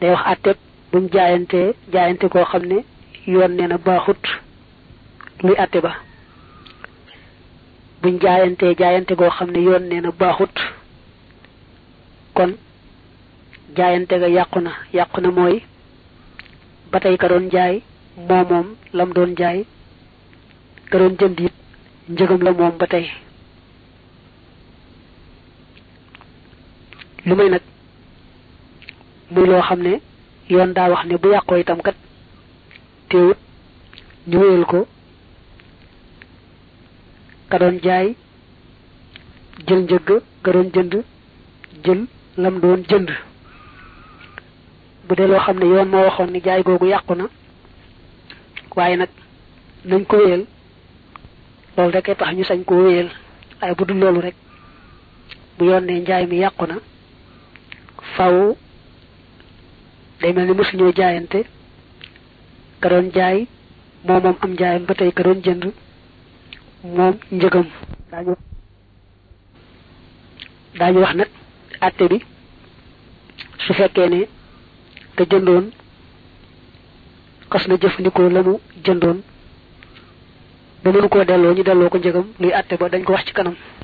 day wax àtteeb buñ jaayantee jaayante koo xam ne yoon nee na baaxut luy àtte ba buñ jaayantee jaayante koo xam ne yoon nee na baaxut kon jaayante ga yàqu na yàqu na mooy ba tey ka doon jaay moo moom lam doon jaay ka doon jënd it njëgam la moom ba tey lu may nag muy loo xam ne yoon daa wax ne bu yàqoo itam kat teewut ñu wéyal ko ka doon jaay jël njëgg ka doon jënd jël lam doon jënd bu dee loo xam ne yoon moo waxoon ni jaay googu yàqu na waaye nag nañ ko wéyal loolu rek tax ñu sañ koo wéyal waaye bu dul loolu rek bu yoon ne njaay mi yàqu na faw day mel ni mësuñoo jaayante ka doon jaay moo moom am njaayam ba tey ka doon jënd moom njëgam daañu daañu wax nag àtte bi su fekkee ne ka jëndoon xas na jëfandikoo la mu jëndoon ba mënu koo delloo ñu delloo ko njëgam luy àtte ba dañ ko wax ci kanam